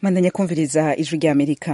mandanya kumviriza ijwi rya amerika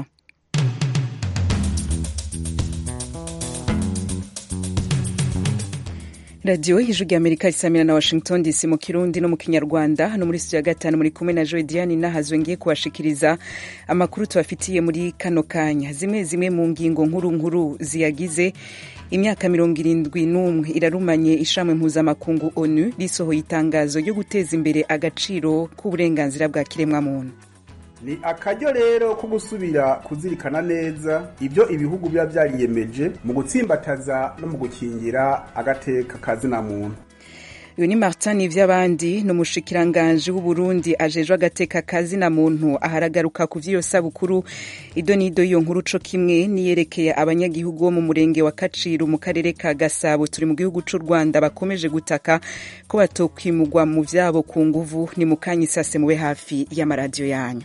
radiyo ijwi rya amerika isamira na washington dc mu kirundi no mu kinyarwanda hano muri studio ya gatanu muri kumwe na joy diane nahazwe ngiye kubashikiriza amakuru tubafitiye muri kano kanya zimwe zimwe mu ngingo nkuru nkuru ziyagize imyaka mirongo irindwi n'umwe irarumanye ishamwe mpuzamakungu onu risohoye itangazo ryo guteza imbere agaciro k'uburenganzira bwa kiremwamuntu ni akaryo rero ko gusubira kuzirikana neza ibyo ibihugu biba byariyemeje mu gutsimbataza no mu gukingira agateka kazina muntu uyu ni martin ivy'abandi ni umushikiranganji w'uburundi ajejwe agateka kazina muntu aharagaruka ku vy'iyo sabukuru ido n'ido iyo nkuru co kimwe niyerekeye abanyagihugu bo mu murenge wa kaciru mu karere ka gasabo turi mu gihugu c'u rwanda bakomeje gutaka ko batokwimugwa mu vyabo ku nguvu ni mu kanya isase mube hafi y'amaradiyo yanyu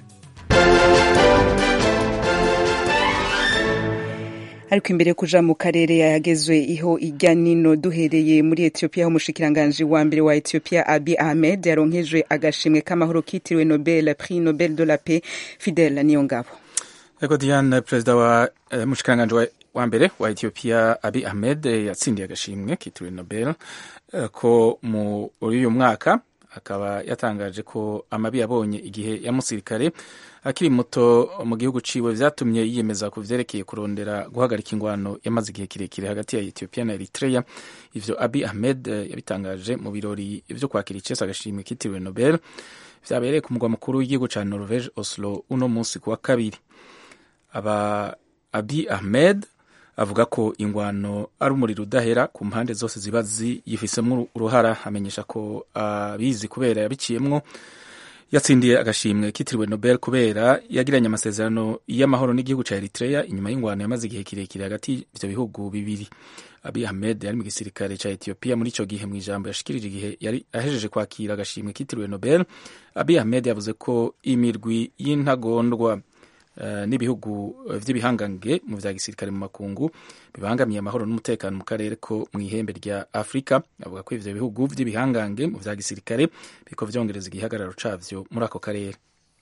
ariko imbere kuja mu karere yagezwe iho ijya nino duhereye muri Ethiopia aho umushikiranganji wa mbere wa Ethiopia Abiy Ahmed yaronkejwe agashimwe k'amahoro kitiriwe Nobel Prix Nobel de la Paix Fidel Niyongabo Ego Diane perezida wa uh, mushikiranganji wa, wa mbere wa Ethiopia Abiy Ahmed yatsindiye agashimwe kitiriwe Nobel uh, ko muri uyu mwaka akaba yatangaje ko amabi yabonye igihe ya musirikare akiri muto mu gihugu ciwe vyatumye yiyemeza ku vyerekeye kurondera guhagarika ingwano yamaze igihe kirekire hagati ya Ethiopia na Eritrea ivyo Abiy Ahmed yabitangaje mu birori vyo kwakira icesa agashimwe kitiriwe Nobel vyabereye ku mugwa mukuru w'igihugu ca Norvege Oslo uno munsi kuwa kabiri aba Abiy Ahmed avuga ko ingwano ari umuriro udahera ku mpande zose ziba ziyifisemo uruhara amenyesha ko abizi uh, kubera yabiciyemwo yatsindiye agashimwe kitiriwe Nobel kubera yagiranye amasezerano y'amahoro n'igihugu ca Eritrea inyuma y'ingwano yamaze igihe kirekire hagati y'ivyo bihugu bibiri Abiy Ahmed yari mu gisirikare ca Ethiopia muri ico gihe mw'ijambo yashikirije igihe yari ahejeje kwakira agashimwe kitiriwe Nobel Abiy Ahmed yavuze ko imirwi y'intagondwa Uh, n'ibihugu vy'ibihangange mu vya gisirikare mu makungu bibangamiye amahoro n'umutekano mu karere ko mu ihembe rya Afrika avuga ko ivyo bihugu vy'ibihangange mu vya gisirikare biko vyongereza igihagararo cavyo muri ako karere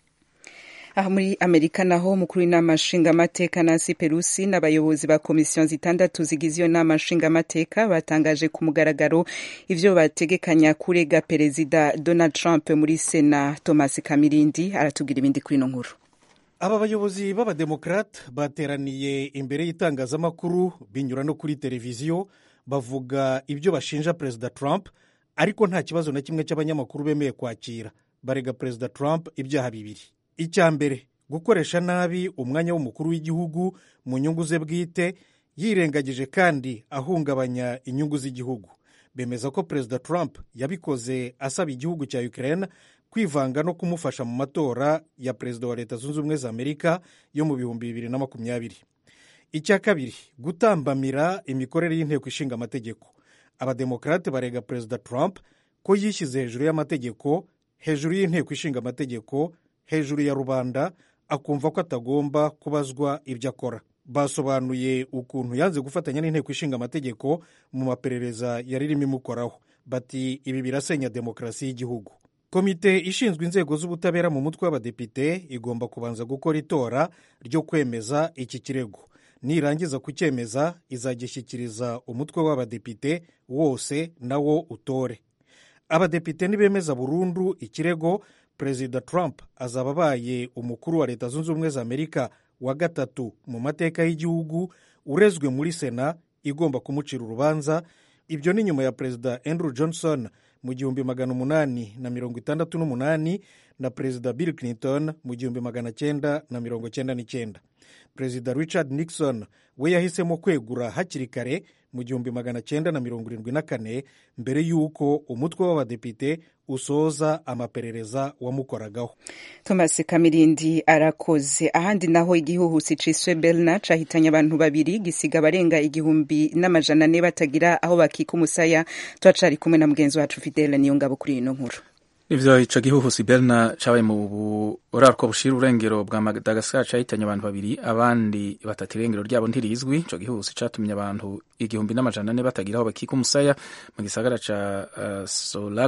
aha muri amerika naho umukuru w'inama nshingamateka nancy perusi n'abayobozi ba komisiyo zitandatu zigize iyo nama nshingamateka batangaje ku mugaragaro ivyo bategekanya kurega perezida donald trump muri sena thomas kamirindi aratubwira ibindi kuri ino nkuru aba bayobozi b'abademokarate bateraniye imbere y'itangazamakuru binyura no kuri televiziyo bavuga ibyo bashinja perezida trump ariko nta kibazo na kimwe cy'abanyamakuru bemeye kwakira barega perezida trump ibyaha bibiri icya mbere gukoresha nabi umwanya w'umukuru w'igihugu mu nyungu ze bwite yirengagije kandi ahungabanya inyungu z'igihugu bemeza ko perezida trump yabikoze asaba igihugu cya ukraine kwivanga no kumufasha mu matora ya perezida wa leta zunze ubumwe za amerika yo mu bihumbi bibiri na makumyabiri icya kabiri gutambamira imikorere y'inteko ishinga amategeko abademokarate barega perezida trump ko yishyize hejuru y'amategeko hejuru y'inteko ishinga amategeko hejuru ya rubanda akumva ko atagomba kubazwa ibyo akora basobanuye ukuntu yanze gufatanya n'inteko ishinga amategeko mu maperereza yari irimo imukoraho bati ibi birasenya demokarasi y'igihugu komite ishinzwe inzego z'ubutabera mu mutwe w'abadepite igomba kubanza gukora itora ryo kwemeza iki kirego nirangiza kucyemeza izagishyikiriza umutwe w'abadepite wose nawo utore abadepite nibemeza burundu ikirego perezida trump azaba abaye umukuru wa leta zunze ubumwe za amerika wa gatatu mu mateka y'igihugu urezwe muri sena igomba kumucira urubanza ibyo ni nyuma ya perezida andrew johnson mu gihumbi magana umunani na mirongo itandatu n'umunani na perezida bill clinton mu gihumbi magana cyenda na mirongo cyenda n'icyenda perezida richard nixon we yahisemo kwegura hakiri kare mu gihumbi magana cyenda na mirongo irindwi na kane mbere y'uko umutwe w'abadepite usoza amaperereza wamukoragaho thomas kamirindi arakoze ahandi naho igihuhusi ciswe belna cahitanye abantu babiri gisiga abarenga igihumbi n'amajana ane batagira aho bakika umusaya turacari kumwe na mugenzi wacu fidele niyo ngabo kuri ino nkuru ivyo ico gihuhusi berna cabaye mu buraruko bushira urengero bwa madagasikar cahitanye abantu babiri abandi batatu irengero ryabo ntirizwi ico gihuhusi catumye abantu igihumbi n'amajana ane batagira aho bakika umusaya mu gisagara ca uh, solala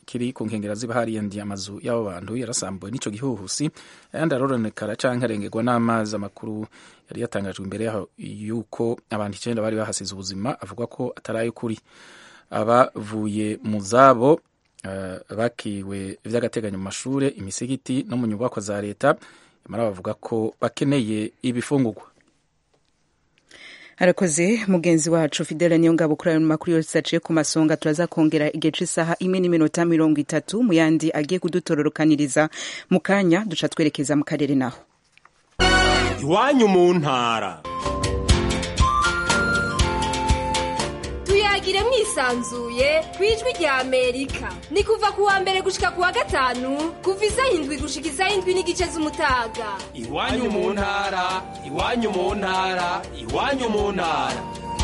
kiri ku nkengera z'ibahari yandi amazu y'abo bantu yarasambuwe n'ico gihuhusi ayandi aroronekara canke arengerwa n'amazi amakuru yari yatangajwe imbere yaho yuko abantu icenda bari bahasize ubuzima avuga ko atari ay'ukuri abavuye mu zabo uh, bakiwe vy'agateganyo mu mashure imisigiti no mu nyubakwa za leta nyamara bavuga ko bakeneye ibifungurwa arakoze mugenzi wacu fidele niyo ngabo kuri ayo makuru yose aciye ku masonga turaza kongera igihe c'isaha imwe n'iminota mirongo itatu mu yandi agiye kudutororokaniriza mu kanya duca twerekeza mu karere naho iwanyu mu ntara tuyagire mwisanzuye ku ijwi rya amerika ni kuva ku wa mbere gushika ku wa gatanu kuva isaha indwi gushika isaha indwi n'igice z'umutaga iwanyu mu ntara iwanyu mu ntara iwanyu mu ntara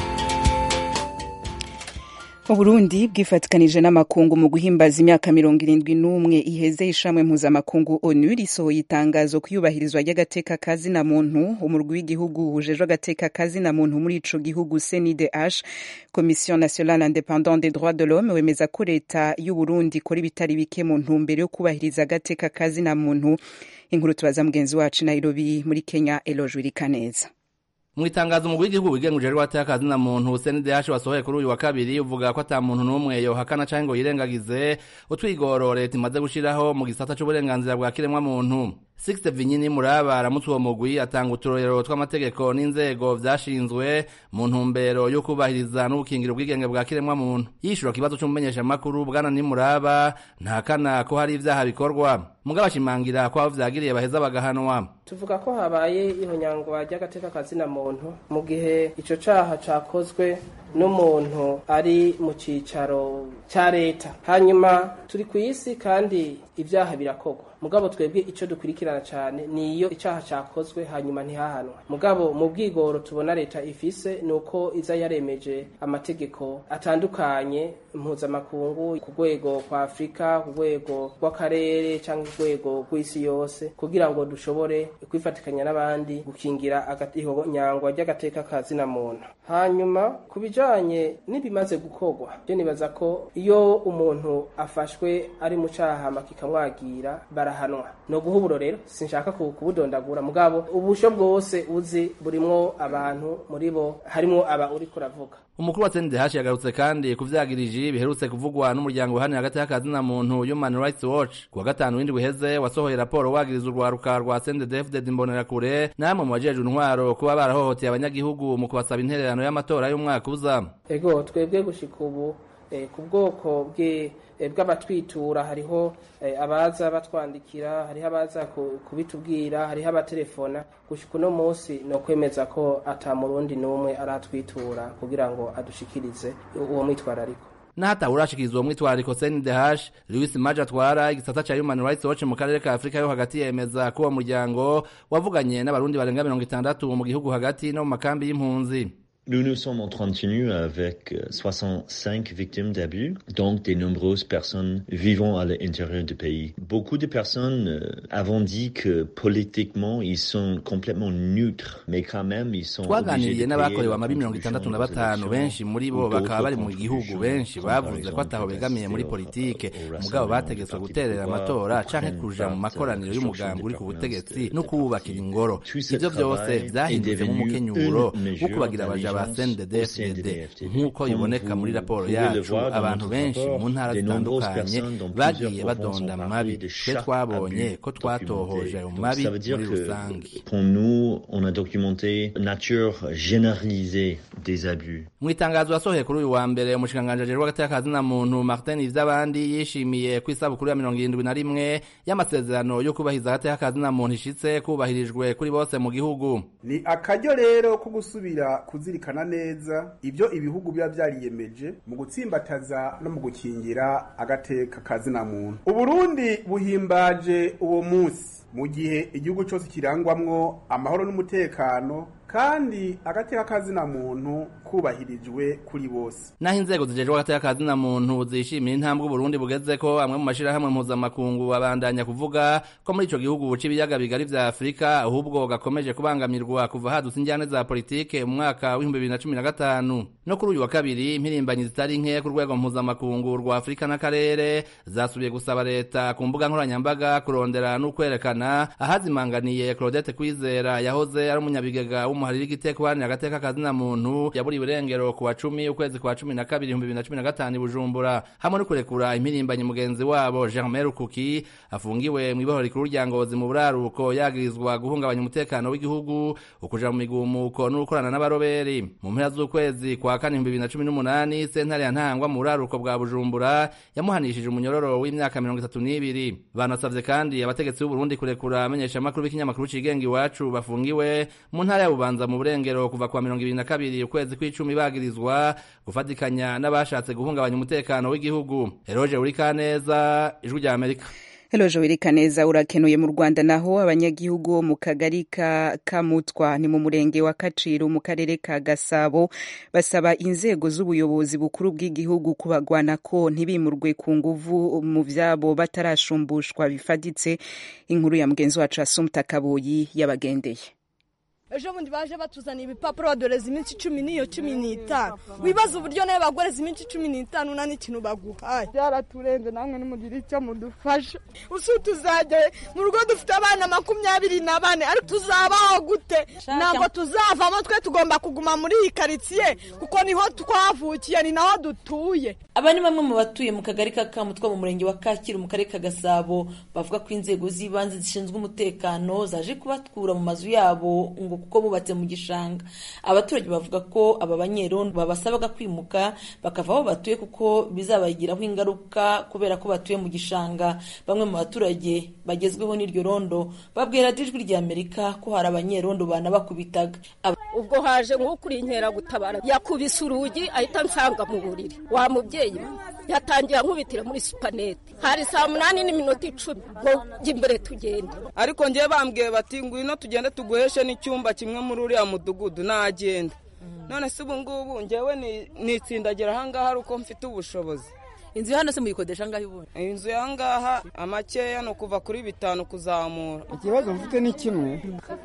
uburundi bwifatikanije n'amakungu mu guhimbaza imyaka mirongo irindwi n'umwe iheze ishamwe mpuzamakungu onu risohoye itangazo ku iyubahirizwa ry'agateka kazina muntu umurwi w'igihugu wujejwe agateka kazina muntu muri ico gihugu cndh commission nationale independante des droits de l'homme wemeza ko leta y'uburundi ikora ibitari bike mu ntumbero yo kubahiriza agateka kazina muntu inkuru tubaza mugenzi wacu nairobi muri kenya eloge wirikaneza mu itangazo umugwi w'igihugu wigenguje rwateye akazi na muntu CNDH wasohoye kuri uyu wa kabiri uvuga ko ata muntu n'umwe yohakana canke ngo yirengagize utwigoro leta imaze gushiraho mu gisata c'uburenganzira bwa kiremwa muntu Sixte Vinyini Muraba aramutse uwo mugwi atanga uturorero tw'amategeko n'inzego vyashinzwe mu ntumbero yo kubahiriza n'ubukingira ubwigenge bwa kiremwa muntu yishura kibazo c'umumenyesha makuru bwana ni Muraba ntakana ko hari ivyaha bikorwa mugabo ashimangira ko abo vyagiriye baheza bagahanwa tuvuga ko habaye ihonyangwa ry'agateka kazina muntu mu gihe ico caha cakozwe n'umuntu ari mu cicaro ca leta hanyuma turi ku isi kandi ibyaha birakorwa mugabo twebwe ico dukurikirana cane niyo icaha cakozwe hanyuma ntihahanwa mugabo mu bwigoro tubona leta ifise nuko iza yaremeje amategeko atandukanye mpuzamakungu ku rwego kwa afurika ku rwego rw'akarere cyangwa urwego rw'isi yose kugira ngo dushobore kwifatikanya n'abandi gukingira ihonyangwa ry'agateka ka zina muntu hanyuma ku bijanye n'ibimaze gukorwa byo nibaza ko iyo umuntu afashwe ari mu caha kikamwagira barahanwa no guha uburorero sinshaka kubudondagura mugabo ubusho bwose uzi burimwo abantu muri bo harimwo aba uri kuravuga umukuru wa CNDH yagarutse kandi kuvyagirije biherutse kuvugwa n'umuryango uhanira hagati y'akazi na muntu Human Rights Watch kuwa gatanu w'indwi uheze wasohoye raporo wagiriza urwaruka rwa CNDD-FDD Imbonerakure namwe mu bajejwe intwaro kuba barahohoteye abanyagihugu mu kubasaba intererano y'amatora y'umwaka uza ego twebwe gushika ubu eh, ku bwoko bwe bw'abatwitura hariho abaza batwandikira hariho abaza kubitubwira hariho abatelefona gushika uno munsi no kwemeza ko ata murundi n'umwe aratwitura kugira ngo adushikirize uwo mwitwarariko n'ahatawe urashikiriza uwo mwitwarariko CNDH Louis Maje atwara igisata ca Human Rights Watch mu karere ka Afurika yo hagati yemeza ko uwo muryango wavuganye n'abarundi barenga mirongo itandatu mu gihugu hagati no mu makambi y'impunzi Nous nous sommes entretenus avec 65 victimes d'abus, donc des nombreuses personnes vivant à l'intérieur du pays. Beaucoup de personnes euh, avons dit que politiquement ils sont complètement neutres, mais quand même ils sont twaganiriye n'abakorewe amabi mirongo itandatu na batanu benshi muri bo bakaba bari mu gihugu benshi bavuze ko ataho begamiye muri politike mugabo bategetswe guterera amatora canke kuja mu makoraniro y'umugambi uri ku butegetsi no kuwubakira ingoro ivyo vyose vyahindutse nk'umukenyuro wo kubagira abaja ba CNDD-FDD nk'uko biboneka muri raporo yacu abantu benshi mu ntara zitandukanye bagiye badonda mabi twe twabonye ko twatohoje ayo mabi muri rusange Pour nous, on a documenté nature généralisée des abus. mu itangazo yasohoye kuri uyu wa mbere umushikiranganji ajejwe hagati y'akazi na muntu martin ivy'abandi yishimiye ko isabukuru ya mirongo irindwi na rimwe y'amasezerano yo kubahiriza hagati y'akazi na muntu ishitse kubahirijwe kuri bose mu gihugu ni akaryo rero ko gusubira kuzirikana neza ibyo ibihugu biba byariyemeje mu gutsimbataza no mu gukingira agateka kazina muntu uburundi buhimbaje uwo munsi mu gihe igihugu cyose kirangwamwo amahoro n'umutekano kandi agateka kazina muntu kubahirijwe kuri bose naho inzego zijejwe hagati y'akazina muntu zishimira intambwe Burundi bugeze ko amwe mu mashirahamwe mpuzamakungu abandanya kuvuga ko muri ico gihugu c'ibiyaga bigari vya Afurika ahubwo gakomeje kubangamirwa kuva hadutse injyane za politike mu mwaka w'ibihumbi bibiri na cumi na gatanu no kuri uyu wa kabiri impirimbanyi zitari nke ku rwego mpuzamakungu rwa Afurika n'akarere zasubiye gusaba leta ku mbuga nkoranyambaga kurondera n'ukwerekana ahazimanganiye Claudette Kwizera yahoze ari umunyabigega w'umuhariri igiteko uharanira agateka kazina muntu yaburiwe irengero ku wa cumi ukwezi kwa cumi na kabiri ibihumbi bibiri na cumi na gatanu i Bujumbura hamwe no kurekura impirimbanyi mugenzi wabo Germain Rukuki afungiwe mu ibohoro rikuru rya Ngozi mu buraruko yagirizwa guhungabanya umutekano w'igihugu ukuja mu migumuko n'ugukorana n'abaroberi mu mpera z'ukwezi kwa kane ibihumbi bibiri na cumi n'umunani sentare ya Ntangwa mu buraruko bwa Bujumbura yamuhanishije umunyororo w'imyaka mirongo itatu n'ibiri banasavye kandi abategetsi b'u Burundi kurekura amenyeshamakuru b'ikinyamakuru cigenga iwacu bafungiwe mu ntara ya Bubanza mu burengero kuva kwa mirongo ibiri na kabiri ukwezi kw'icumi bagirizwa gufatikanya n'abashatse guhungabanya umutekano w'igihugu Eroge Urikaneza ijwi rya Amerika Hello Joel Kaneza urakenuye mu Rwanda naho abanyagihugu bo mu kagari ka Kamutwa ni mu murenge wa Kaciro mu karere ka Gasabo basaba inzego z'ubuyobozi bukuru bw'igihugu kubagwana ko ntibimurwe ku nguvu mu vyabo batarashumbushwa bifaditse inkuru ya mugenzi wacu Asumta Kaboyi yabagendeye ejo bundi baje batuzaniye ibipapuro badoreza iminsi cumi n'iyo cumi n'itanu wibaza uburyo nawe bagoreza iminsi cumi n'itanu nta n'ikintu baguhaye byaraturenze namwe nimugire icyo mudufasha usu tuzajya mu rugo dufite abana makumyabiri na bane ariko tuzabaho gute ntabwo tuzavamo twe tugomba kuguma muri iyi karitsiye kuko niho twavukiye ni naho dutuye aba ni bamwe mu batuye mu kagari ka kamutwa mu murenge wa kacyiru mu karere ka gasabo bavuga ko inzego z'ibanze zishinzwe umutekano zaje kubatkura mu mazu yabo ngo kuko bubatse mu gishanga abaturage bavuga ko aba banyerondo babasabaga kwimuka bakava aho batuye kuko bizabagiraho ingaruka kubera ko batuye mu gishanga bamwe mu baturage bagezweho n'iryo rondo babwira ijwi rya amerika ko hari abanyerondo banabakubitaga ubwo haje nk'ukuri inkeragutabara yakubise urugi ahita nsanga mu buriri wa mubyeyi yatangiye ankubitira muri supanete hari saa munani n'iminota icumi ngo jya imbere tugende ariko ngewe bambwiye bati ngwino tugende tuguheshe n'icyumba kimwe muri uriya mudugudu nagenda none se ubu ngubu ngewe nitsindagira ahangaha ari uko mfite ubushobozi inzu hano se muyikodesha angahe ubundi inzu y'ahangaha amakeya ni ukuva kuri bitanu kuzamura ikibazo mfite ni kimwe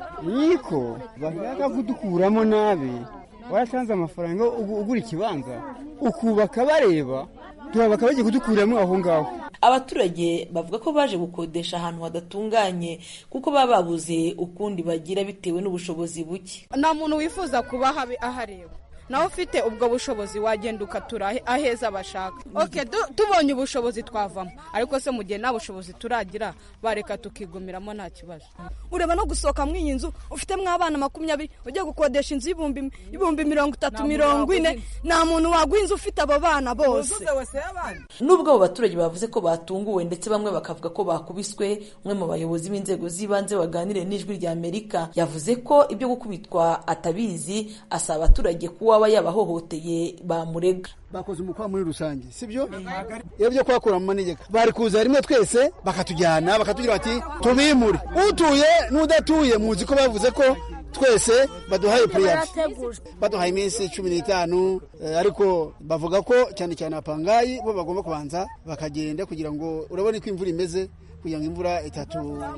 niko bashaka kudukuramo nabi waratanze amafaranga ugura ikibanza ukubaka bareba bakaba bagiye kudukuramo aho ngaho abaturage bavuga ko baje gukodesha ahantu hadatunganye kuko baba babuze ukundi bagira bitewe n'ubushobozi buke nta muntu wifuza kuba ahareba nawe ufite ubwo bushobozi wagenda ukatura aheza bashaka oke tubonye ubushobozi twavamo ariko se mu gihe nta bushobozi turagira bareka tukigumiramo nta kibazo ureba no gusohoka muri iyi nzu ufitemo abana makumyabiri ugiye gukodesha inzu y'ibihumbi mirongo itatu mirongo ine nta muntu waguha inzu ufite abo bana bose nubwo abo baturage bavuze ko batunguwe ndetse bamwe bakavuga ko bakubiswe umwe mu bayobozi b'inzego z'ibanze waganiriye n'ijwi rya amerika yavuze ko ibyo gukubitwa atabizi asaba abaturage kuba waba yabahohoteye bamurega bakoze umukwa muri rusange sibyo iyo byo kuhakura mu manegeka bari kuza rimwe twese bakatujyana bakatubwira bati tubimure utuye n'udatuye muzi ko bavuze ko twese baduhaye puriyadi baduhaye iminsi cumi n'itanu ariko bavuga ko cyane cyane apangayi bo bagomba kubanza bakagenda kugira ngo urabone ko imvura imeze kugira ngo imvura itatu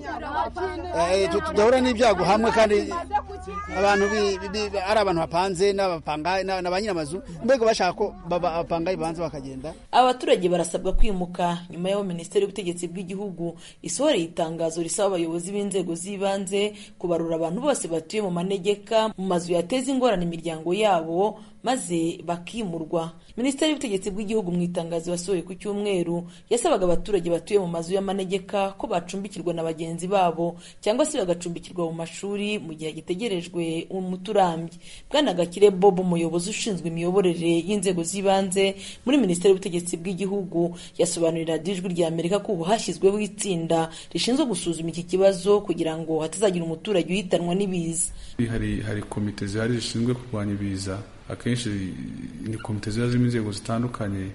tudahura n'ibyago hamwe kandi abantu ari abantu bapanze na ba nyir'amazu mbega bashaka ko abapangayi babanza bakagenda abaturage barasabwa kwimuka nyuma y'aho minisiteri y'ubutegetsi bw'igihugu isohoreye itangazo risaba abayobozi b'inzego z'ibanze kubarura abantu bose batuye mu manegeka mu mazu yateza ingorane imiryango yabo maze bakimurwa minisiteri y'ubutegetsi bw'igihugu mu itangazo yasohoye ku cyumweru yasabaga abaturage batuye mu mazu y'amanegeka ko bacumbikirwa na bagenzi babo cyangwa se bagacumbikirwa mu mashuri mu gihe gitegerejwe umuti urambye bwana gakire bob umuyobozi ushinzwe imiyoborere y'inzego z'ibanze muri minisiteri y'ubutegetsi bw'igihugu yasobanurira ijwi rya amerika ko ubu hashyizweho itsinda rishinzwe gusuzuma iki kibazo kugira ngo hatazagira umuturage uhitanwa n'ibiza hari hari komite zihari zishinzwe kurwanya ibiza akenshi ni komite ziba zirimo inzego zitandukanye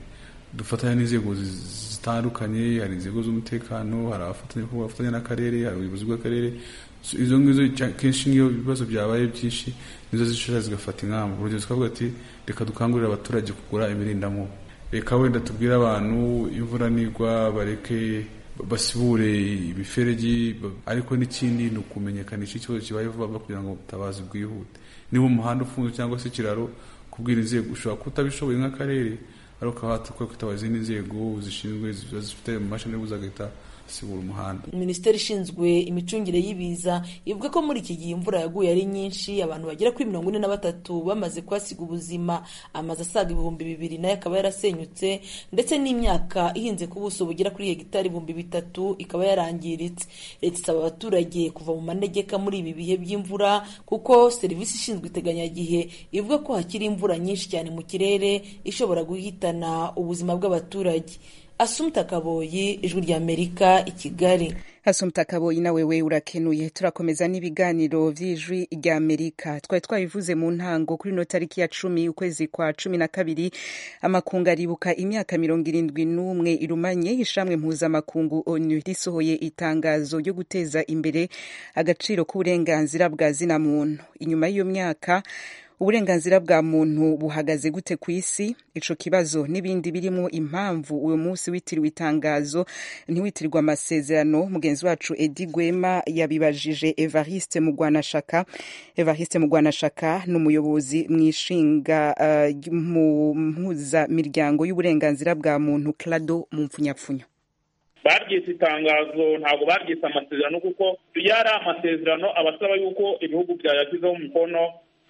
dufatanya n'inzego zitandukanye hari inzego z'umutekano hari abafatanya n'akarere hari ubuyobozi bw'akarere izo ngizo kenshi nk'iyo ibibazo byabaye byinshi nizo zishobora zigafata ingamba urugero zikavuga ati reka dukangurire abaturage kugura imirindamubu reka wenda tubwire abantu imvura nigwa bareke basibure imiferegi ariko n'ikindi ni ukumenyekanisha ikibazo kibaye vuba kugira ngo ubutabazi bwihute niba umuhanda ufunze cyangwa se ikiraro kubwira inzego ushobora kutabishoboye nk'akarere ariko ukaba watukwa kwitaba izindi nzego zishinzwe ziba zifite amashini zagahita sibura umuhanda minisiteri ishinzwe imicungire y'ibiza ivuga ko muri iki gihe imvura yaguye ari nyinshi abantu bagera kuri mirongo ine na batatu bamaze kuhasiga ubuzima amazu asaga ibihumbi bibiri nayo akaba yarasenyutse ndetse n'imyaka ihinze ku buso bugera kuri hegitari ibihumbi bitatu ikaba yarangiritse leta isaba abaturage kuva mu manegeka muri ibi bihe by'imvura kuko serivisi ishinzwe iteganyagihe ivuga ko hakiri imvura nyinshi cyane mu kirere ishobora guhitana ubuzima bw'abaturage asumta kaboyi ijwi ry'amerika i kigali asumta kaboyi nawe we urakenuye turakomeza n'ibiganiro vy'ijwi ry'amerika twari twabivuze mu ntango kuri no tariki ya cumi ukwezi kwa cumi na kabiri amakungu aribuka imyaka mirongo irindwi n'umwe irumanye ishamwe mpuzamakungu onu risohoye itangazo ryo guteza imbere agaciro k'uburenganzira bwa zina muntu inyuma y'iyo myaka uburenganzira bwa muntu buhagaze gute ku isi ico kibazo n'ibindi birimo impamvu uyu munsi witiriwe itangazo ntiwitirirwa amasezerano mugenzi wacu edi gwema yabibajije evariste mugwanashaka evariste mugwanashaka ni umuyobozi mu ishinga uh, mu mpuzamiryango y'uburenganzira bwa muntu clado mu mpfunyapfunyo baryise itangazo ntabwo baryise amasezerano kuko iyo ari amasezerano abasaba yuko ibihugu byayashyizeho umukono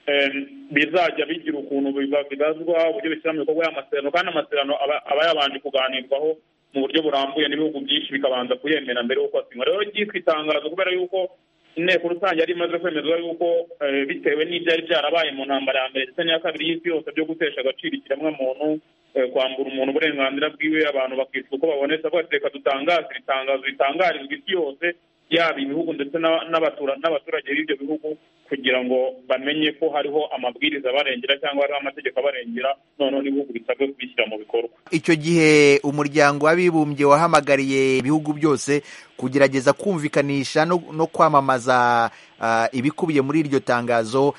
bizajya bigira ukuntu bibazwa uburyo bishyira mu bikorwa y'amasezerano kandi amasezerano aba yabanje kuganirwaho mu buryo burambuye n'ibihugu byinshi bikabanza kuyemera mbere y'uko asinywa rero ryitwa itangazo kubera yuko inteko rusange yari imaze kwemezwa yuko bitewe n'ibyari byarabaye mu ntambara ya mbere ndetse n'iya kabiri y'isi yose byo gutesha agaciro ikiremwamuntu kwambura umuntu uburenganzira bwiwe abantu bakitwa uko babonetse avuga ati reka dutangaze iri tangazo ritangarizwa isi yose yaba ibihugu ndetse n'abaturage b'ibyo bihugu kugira ngo bamenye ko hariho amabwiriza abarengera cyangwa hariho amategeko abarengera noneho n'ibihugu bisabwe kubishyira mu bikorwa icyo gihe umuryango w'abibumbye wahamagariye ibihugu byose kugerageza kumvikanisha no kwamamaza ibikubiye muri iryo tangazo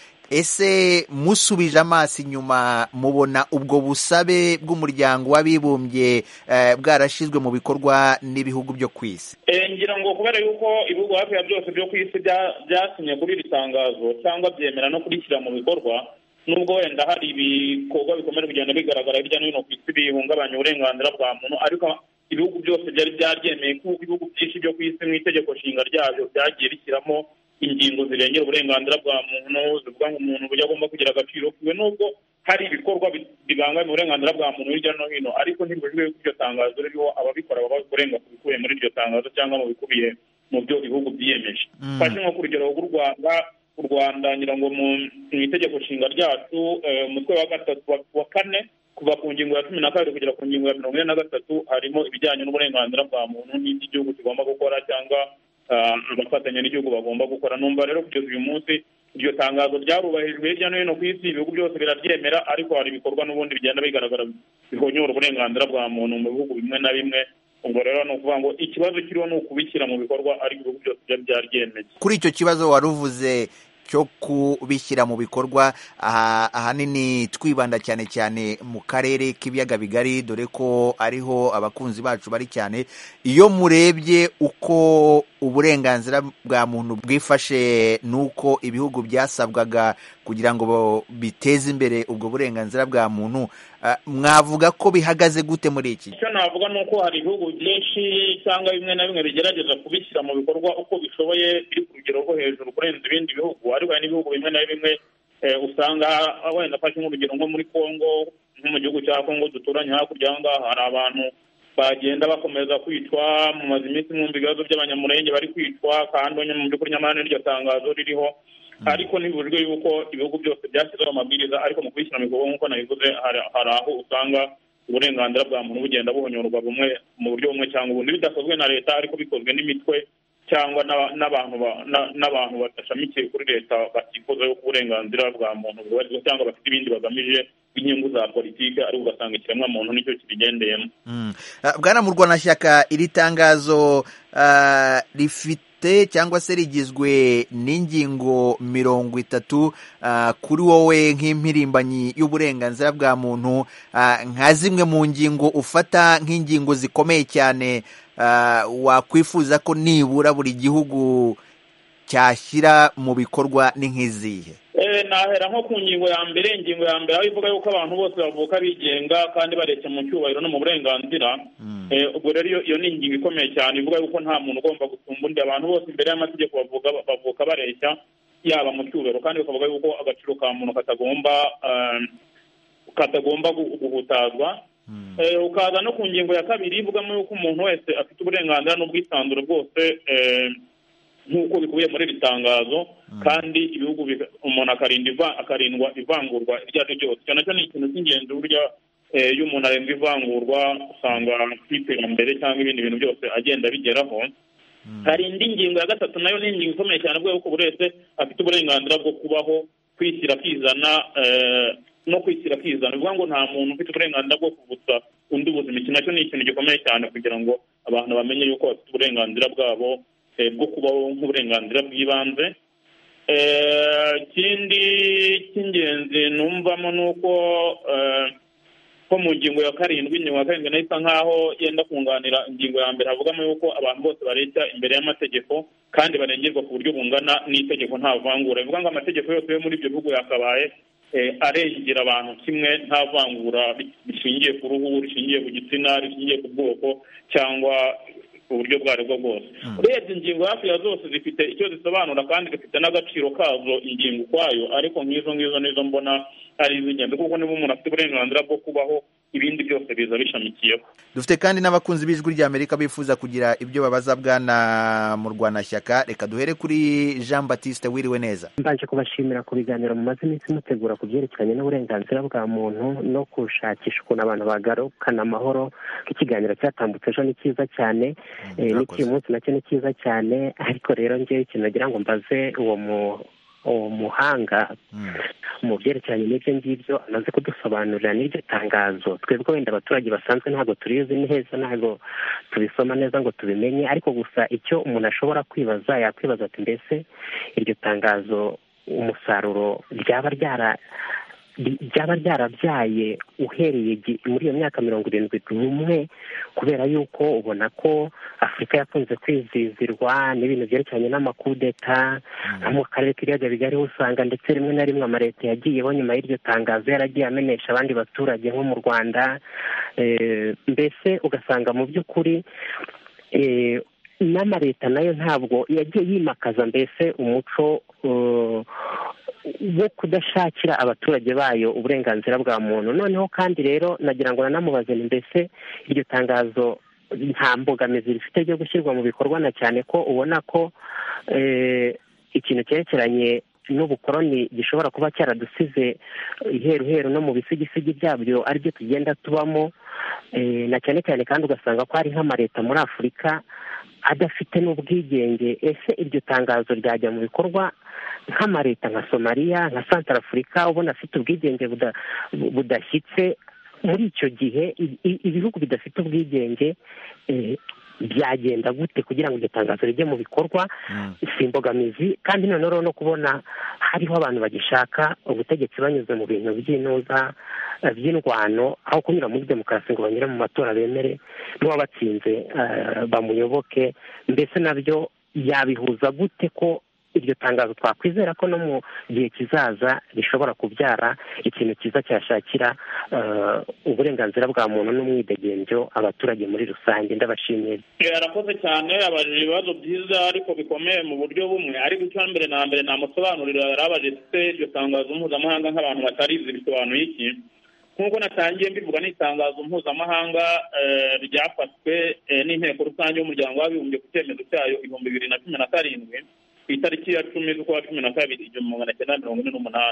ese musubije amaso inyuma mubona ubwo busabe bw'umuryango w'abibumbye bwarashyizwe mu bikorwa n'ibihugu byo ku isi ngira ngo kubera yuko ibihugu hafi ya byose byo ku isi byasinye kuri iri tangazo cyangwa byemera no kurishyira mu bikorwa nubwo wenda hari ibikorwa bikomeje kugenda bigaragara hirya no hino ku isi bihungabanya uburenganzira bwa muntu ariko ibihugu byose byari byaryemeye kuko ibihugu byinshi byo ku isi mu itegeko nshinga ryabyo byagiye bishyiramo ingingo zirengera uburenganzira bwa muntu zivuga ngo umuntu uburyo agomba kugira agaciro kiwe nubwo hari ibikorwa bibangamira uburenganzira bwa muntu hirya no hino ariko ntibujwe yuko iryo tangazo ririho ababikora baba kurenga ku bikubiye muri iryo tangazo cyangwa mu bikubiye mu byo ibihugu byiyemeje fashe nko ku rugero rw'u rwanda u rwanda ngira ngo mu itegeko nshinga ryacu umutwe wa gatatu wa kane kuva ku ngingo ya cumi na kabiri kugera ku ngingo ya mirongo ine na gatatu harimo ibijyanye n'uburenganzira bwa muntu n'ibyo igihugu kigomba gukora cyangwa abafatanya n'igihugu bagomba gukora numva rero kugeza uyu munsi iryo tangazo ryarubahirijwe hirya no hino ku isi ibihugu byose biraryemera ariko hari ibikorwa n'ubundi bigenda bigaragara bihonyora uburenganzira bwa muntu mu bihugu bimwe na bimwe ubwo rero ni ukuvuga ngo ikibazo kiriho ni ukubishyira mu bikorwa ariko ibihugu byose byari byaryemeye kuri icyo kibazo wari uvuze cyo kubishyira mu bikorwa ahanini twibanda cyane cyane mu karere k'ibiyaga bigari dore ko ariho abakunzi bacu bari cyane iyo murebye uko uburenganzira bwa muntu bwifashe n'uko ibihugu byasabwaga kugira ngo biteze imbere ubwo burenganzira bwa muntu mwavuga ko bihagaze gute muri iki icyo navuga ni uko hari ibihugu byinshi cyangwa bimwe na bimwe bigerageza kubishyira mu bikorwa uko bishoboye biri ku rugero rwo hejuru kurenza ibindi bihugu ariko hari n'ibihugu bimwe na bimwe usanga wenda afashe nk'urugero nko muri congo nko mu gihugu cya congo duturanye hakurya aha ngaha hari abantu bagenda bakomeza kwicwa mumaze iminsi mwumva ibibazo by'abanyamurenge bari kwicwa kandi mu by'ukuri nyamara n'iryo tangazo ririho ariko ntibujwe yuko ibihugu byose byashyizeho amabwiriza ariko mu kubishyira mu bikorwa nk'uko nabivuze hari aho usanga uburenganzira bwa muntu bugenda buhonyorwa bumwe mu buryo bumwe cyangwa ubundi bidakozwe na leta ariko bikozwe n'imitwe cyangwa n'aba- n'abantu ba- na- n'abantu badashamikiye kuri leta batifuza yuko uburenganzira bwa muntu bwubahirizwa cyangwa bafite ibindi bagamije inyungu za politiki ariko ugasanga ikiremwamuntu nicyo kibigendeyemo Mm. Ah, bwana murwanashyaka iri tangazo ah, rifite cyangwa se rigizwe n'ingingo mirongo itatu ah, kuri wowe nk'impirimbanyi y'uburenganzira bwa muntu ah, nka zimwe mu ngingo ufata nk'ingingo zikomeye cyane ah, wakwifuza ko nibura buri gihugu cyashyira mu bikorwa ni nk'izihe Eh, nahera nko ku ngingo ya mbere ingingo ya mbere aho ivuga yuko abantu bose bavuka bigenga kandi bareshya mu cyubahiro no mu burenganzira Eh, ubwo rero iyo- iyo ni ingingo ikomeye cyane ivuga yuko nta muntu ugomba gusumba undi abantu bose imbere y'amategeko bavuga bavuka bareshya yaba mu cyubahiro kandi bakavuga yuko agaciro ka muntu katagomba eh, katagomba gu- guhutazwa Eh, ukaza no ku ngingo ya kabiri ivugamo yuko umuntu wese afite uburenganzira n'ubwisanzure bwose eh, nk'uko bikubiye muri iri tangazo kandi ibihugu biga- umuntu akarinda iva- akarindwa ivangurwa iryo ari ryo ryose icyo nacyo ni ikintu cy'ingenzi burya eh, iyo umuntu arindwa ivangurwa usanga ku iterambere cyangwa ibindi bintu byose agenda abigeraho hari indi ngingo ya gatatu nayo ni ingingo ikomeye cyane avuga yuko buri wese afite uburenganzira bwo kubaho kwishyira akizana eh, no kwishyira akizana bivuga ngo nta muntu ufite uburenganzira bwo kuvutsa undi ubuzima iki nacyo ni ikintu gikomeye cyane kugira ngo abantu bamenye yuko bafite uburenganzira bwabo eh, bwo kubaho nk'uburenganzira bw'ibanze Eh, ikindi cy'ingenzi numvamo ni uko eh, ko mu ngingo ya karindwi ingingo ya karindwi nayo isa nk'aho yenda kunganira ingingo ya mbere havugamo yuko abantu bose bareshya imbere y'amategeko kandi barengerwa ku buryo bungana n'itegeko nta vangura bivuga ngo amategeko yose yo muri ibyo bihugu yakabaye eh, arengera abantu kimwe nta vangura rishingiye ku ruhu rishingiye ku gitsina rishingiye ku bwoko cyangwa uburyo ubwo ari bwo bwose urebye ingingo hafi ya zose zifite icyo zisobanura kandi zifite n'agaciro kazo ingingo ukwayo ariko nk'izo ngizo nizo mbona ari iz'ingenzi kuko niba umuntu afite uburenganzira bwo kubaho ibindi byose biza bishamikiyeho dufite kandi n'abakunzi b'ijwi ry'amerika bifuza kugira ibyo babaza bwana murwanashyaka reka duhere kuri jean batiste wiriwe neza mbanje kubashimira ku biganiro mumaze iminsi mutegura ku byerekeranye n'uburenganzira bwa muntu no gushakisha ukuntu abantu bagarukana amahoro ikiganiro cyatambutse ejo ni cyiza cyane eh, n'iki munsi nacyo ni cyiza cyane ariko rero ngewe ikintu nagira ngo mbaze uwo mu uwo muhanga mu byerekeranye n'ibyo ngibyo amaze kudusobanurira n'iryo tangazo twebwe wenda abaturage basanzwe ntabwo turizi neza ntabwo tubisoma neza ngo tubimenye ariko gusa icyo umuntu ashobora kwibaza yakwibaza ati mbese iryo tangazo umusaruro ryaba ryara ryaba ryarabyaye uhereye gi- muri iyo myaka mirongo irindwi n'umwe kubera yuko ubona ko afurika yakunze kwizizirwa n'ibintu byerekeranye n'amakudeta nko mu karere k'ibiyaga bigari ho usanga ndetse rimwe na rimwe amaleta yagiyeho nyuma y'iryo tangazo yaragiye amenesha abandi baturage nko mu rwanda Eh, mbese ugasanga mu by'ukuri eh, n'amaleta nayo ntabwo yagiye yimakaza mbese umuco eh, wo kudashakira abaturage bayo uburenganzira bwa muntu noneho kandi rero nagira ngo nanamubaze ni mbese iryo tangazo nta mbogamizi rifite ryo gushyirwa mu bikorwa na cyane ko ubona ko eh, ikintu cyerekeranye n'ubukoroni gishobora kuba cyaradusize iheruheru no mu bisigisigi byabyo aribyo tugenda tubamo eh, na cyane cyane kandi ugasanga ko hari nk'amaleta muri afurika adafite n'ubwigenge ese iryo tangazo ryajya mu bikorwa nk'amaleta nka somaliya nka santara afurika ubona afite ubwigenge buda- budashyitse muri icyo gihe i- i- ibihugu bidafite ubwigenge eh, byagenda gute kugira ngo iryo tangazo rijye mu bikorwa si imbogamizi kandi noneho no kubona hariho abantu bagishaka ubutegetsi banyuze mu bintu by'intuza eh, by'indwano aho kunyura muri demokarasi ngo banyure mu matora bemere n'uwabatsinze eh, bamuyoboke mbese nabyo yabihuza gute ko iryo tangazo twakwizera ko no mu gihe kizaza rishobora kubyara ikintu cyiza cyashakira eh, uburenganzira bwa muntu n'umwidegembyo abaturage muri rusange ndabashimiye Eh, arakoze cyane abajije ibibazo byiza ariko bikomeye mu buryo bumwe ariko icya mbere na mbere namusobanurira yarabaje se iryo tangazo mpuzamahanga nk'abantu batarizi bisobanuye iki nk'uko natangiye mbivuga ni itangazo mpuzamahanga eh, ryafashwe eh, n'inteko rusange y'umuryango w'abibumbye ku cyemezo cyayo ibihumbi bibiri na cumi na karindwi ku itariki ya cumi z'ukwa cumi na kabiri igihumbi magana cyenda mirongo ine n'umunani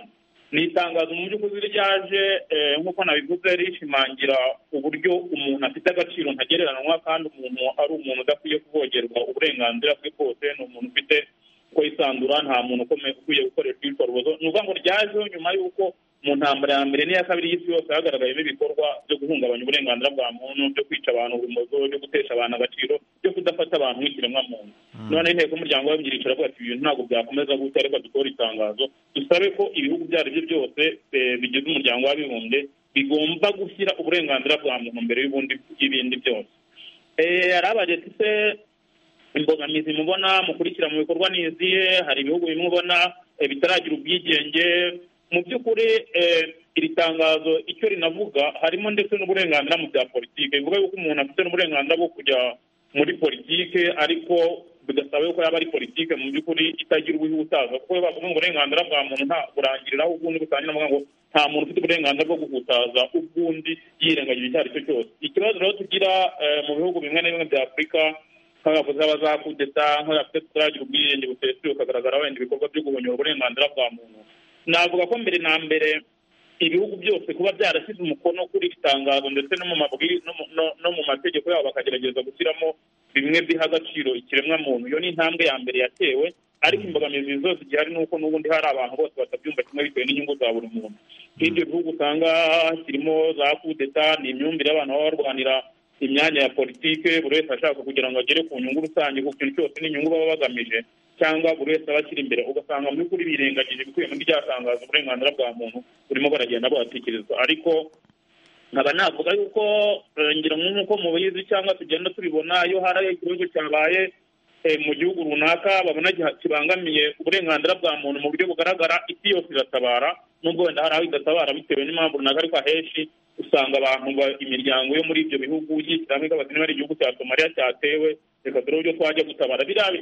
ni itangazo mu by'ukuri ryaje nk'uko nabivuze rishimangira uburyo umuntu afite agaciro ntagereranywa kandi umuntu ari umuntu udakwiye kuvogerwa uburenganzira bwe bwose ni umuntu ufite uko yisanzura nta muntu ukwiye gukoreshwa ibikorwa ni ukuvuga ngo ryajeho nyuma y'uko mu ntambara ya mbere n'iya kabiri y'isi yose hagaragayemo ibikorwa byo guhungabanya uburenganzira bwa muntu byo kwica abantu urumozo byo gutesha abantu agaciro byo kudafata abantu nk'ikiremwamuntu none inteko y'umuryango w'abimbyirisha iravuga ati ibintu ntabwo byakomeza gutya reka dukore itangazo dusabe ko ibihugu ibyo ari byo byose bigize umuryango w'abibumbye bigomba gushyira uburenganzira bwa muntu mbere y'ibindi byose hari abageti se imbogamizi mubona mukurikira mu bikorwa ni izihe hari ibihugu bimwe ubona bitaragira ubwigenge mu by'ukuri iri tangazo icyo rinavuga harimo ndetse n'uburenganzira mu bya politiki bivuga yuko umuntu afite n'uburenganzira bwo kujya muri politiki ariko bigasaba yuko yaba ari politiki mu by'ukuri itagira ubihutaza kuko iyo bavuga ngo uburenganzira bwa muntu nta burangiriraho ubwundi butangira bavuga ngo nta muntu ufite uburenganzira bwo guhutaza ubwundi yirengagije icyo ari cyo cyose ikibazo rero tugira mu bihugu bimwe na bimwe bya afurika nk'abavuzi b'abazakudeta nk'abafite tutaragira ubwiyenge busesuye ukagaragara wenda ibikorwa byo guhonyora uburenganzira bwa muntu navuga ko mbere na mbere ibihugu byose kuba byarashyize umukono kuri iri tangazo ndetse no mu mabwiriza no mu mategeko yabo bakagerageza gushyiramo bimwe biha agaciro ikiremwamuntu iyo ni intambwe ya mbere yatewe ariko imbogamizi zose zigihari ni uko n'ubundi hari abantu bose batabyumva kimwe bitewe n'inyungu za buri muntu nk'ibyo bihugu usanga kirimo za kudeta ni imyumvire y'abantu baba barwanira imyanya ya politike buri wese ashaka kugira ngo agere ku nyungu rusange ku kintu cyose n'inyungu baba bagamije cyangwa buri wese aba akiri imbere ugasanga mu by'ukuri birengagije ibikubiye muri rya tangazo uburenganzira bwa muntu burimo baragenda bahatekerezwa ariko nkaba navuga yuko ngira nk'uko mubizi cyangwa tugenda tubibona iyo hari ikibazo cyabaye mu gihugu runaka babona kibangamiye uburenganzira bwa muntu mu buryo bugaragara isi yose iratabara nubwo wenda hari aho idatabara bitewe n'impamvu runaka ariko ahenshi usanga abantu imiryango yo muri ibyo bihugu yishyiramo ikabaza niba ari igihugu cya somaliya cyatewe reka dore uburyo twajya gutabara biriya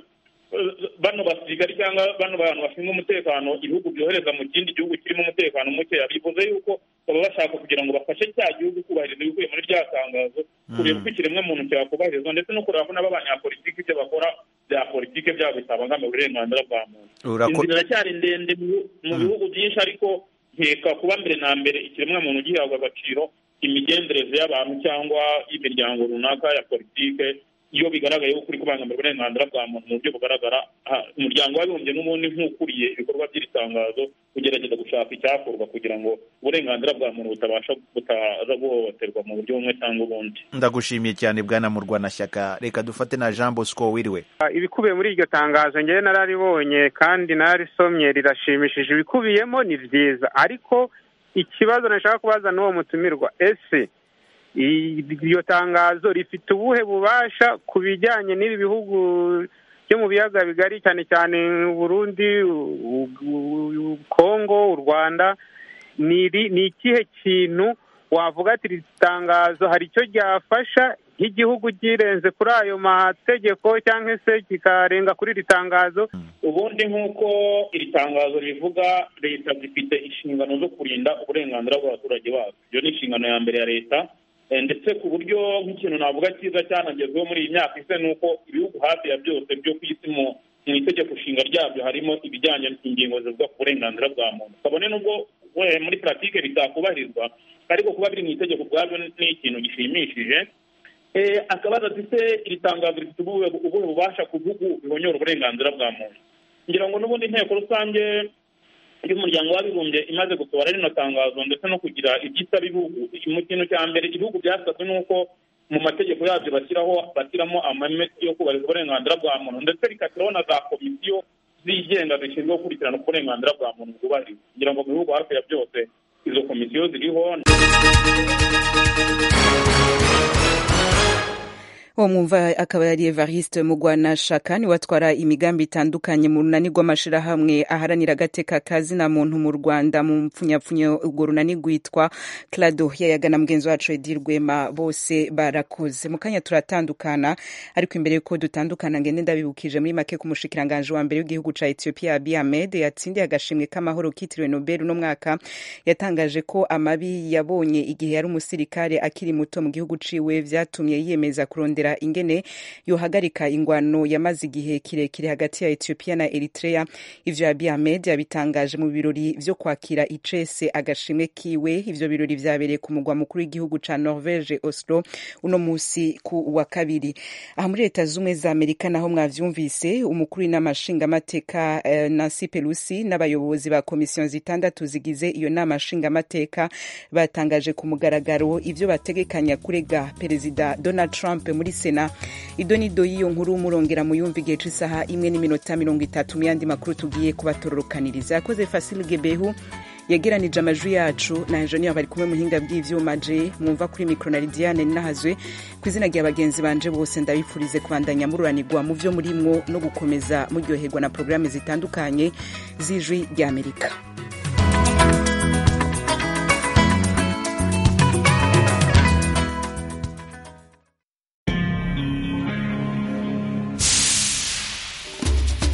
bano basirikari cyangwa bano bantu bashinzwe umutekano ibihugu byohereza mu kindi gihugu kirimo umutekano mukeya bivuze yuko baba bashaka kugira ngo bafashe cya gihugu kubahiriza ibikubiye muri rya tangazo kureba uko ikiremwamuntu cyakubahirizwa ndetse no kureba ko n'abanyapolitiki ibyo bakora bya politiki byabo bitabangamiye uburenganzira bwa muntu inzira iracyari ndende mu bihugu byinshi ariko nkeka kuba mbere na mbere ikiremwamuntu gihabwa agaciro imigenzereze y'abantu cyangwa y'imiryango runaka ya politike iyo bigaragaye ko uri kubangamira uburenganzira bwa muntu mu buryo bugaragara umuryango w'abibumbye n'ubundi nk'ukuriye ibikorwa by'iri tangazo ugerageza gushaka icyakorwa kugira ngo uburenganzira bwa muntu butabasha butaza guhohoterwa mu buryo bumwe cyangwa ubundi ndagushimiye cyane bwana murwanashyaka reka dufate na jean bosco wiriwe ibikubiye muri iryo tangazo ngewe nararibonye kandi narisomye rirashimishije ibikubiyemo ni byiza ariko ikibazo nashaka kubaza n'uwo mutumirwa ese iryo tangazo rifite ubuhe bubasha ku bijyanye n'ibi bihugu byo mu biyaga bigari cyane cyane Burundi kongo u rwanda ni ikihe kintu wavuga ati iri tangazo hari icyo ryafasha nk'igihugu kirenze kuri ayo mategeko cyangwa se kikarenga kuri iri tangazo ubundi nk'uko iri tangazo rivuga leta zifite inshingano zo kurinda uburenganzira bw'abaturage bazo iyo ni inshingano ya mbere ya leta ndetse ku buryo nk'ikintu navuga cyiza cyanagezweho muri iyi myaka ise ni uko ibihugu hafi ya byose byo ku isi mu itegeko nshinga ryabyo harimo ibijyanye n'ingingo zivuga ku burenganzira bwa muntu kabone n'ubwo muri puratike bitakubahirizwa ariko kuba biri mu itegeko ubwabyo ni ikintu gishimishije akabaza ati se iri tangazo rifite ubuhe bubasha ku bihugu bihonyora uburenganzira bwa muntu ngira ngo n'ubundi inteko rusange y'umuryango w'abibumbye imaze gusohora rino tangazo ndetse no kugira ibyisaba ibihugu mu kintu cya mbere ibihugu byasabwe ni uko mu mategeko yabyo bashyiraho bashyiramo amame yo kubahiriza uburenganzira bwa muntu ndetse rikashyiraho na za komisiyo zigenga zishinzwe gukurikirana uko uburenganzira bwa muntu bwubahirizwa kugira ngo mu bihugu hafi ya byose izo komisiyo ziriho uwo mwumva akaba yari evariste mugwanashaka ni watwara imigambi itandukanye mu runani rw'amashyirahamwe aharanira agateka kazina muntu mu rwanda mu mpfunyapfunyo urwo runani rwitwa clado yayaga na mugenzi wacu edi rwema bose barakoze mu kanya turatandukana ariko imbere yuko dutandukana ngende ndabibukije muri make ku mushikiranganje wa mbere w'igihugu ca ethiopia abiy ahmed yatsindiye agashimwe k'amahoro kitiriwe nobel uno mwaka yatangaje ko amabi yabonye igihe yari umusirikare akiri muto mu gihugu ciwe vyatumye yiyemeza kurondera kurondera ingene yohagarika ingwano yamaze igihe kirekire hagati ya Ethiopia na Eritrea ivyo Abiy Ahmed yabitangaje mu birori vyo kwakira icese agashimwe kiwe ivyo birori vyabereye ku mugwa mukuru w'igihugu ca Norvege Oslo uno musi ku wa kabiri aha muri leta z'ubumwe za Amerika naho mwavyumvise umukuru w'inama nshingamateka uh, Nancy Pelosi n'abayobozi ba komisiyo zitandatu zigize iyo nama nshingamateka batangaje ku mugaragaro ivyo bategekanya kurega perezida Donald Trump muri Sena idonido y'iyo nkuru murongera muyumva igihe c'isaha imwe n'iminota mirongo itatu mu yandi makuru tugiye kubatororokaniriza yakoze Fasil Gebehu yegeranije amajwi yacu na enjeniyeri bari kumwe muhinga bw'ivyuma je mwumva kuri mikro na Lidiane nahazwe ku izina rya bagenzi banje bose ndabifurize kubandanya mururanirwa mu vyo murimwo no gukomeza muryoherwa na programme zitandukanye z'ijwi ry'Amerika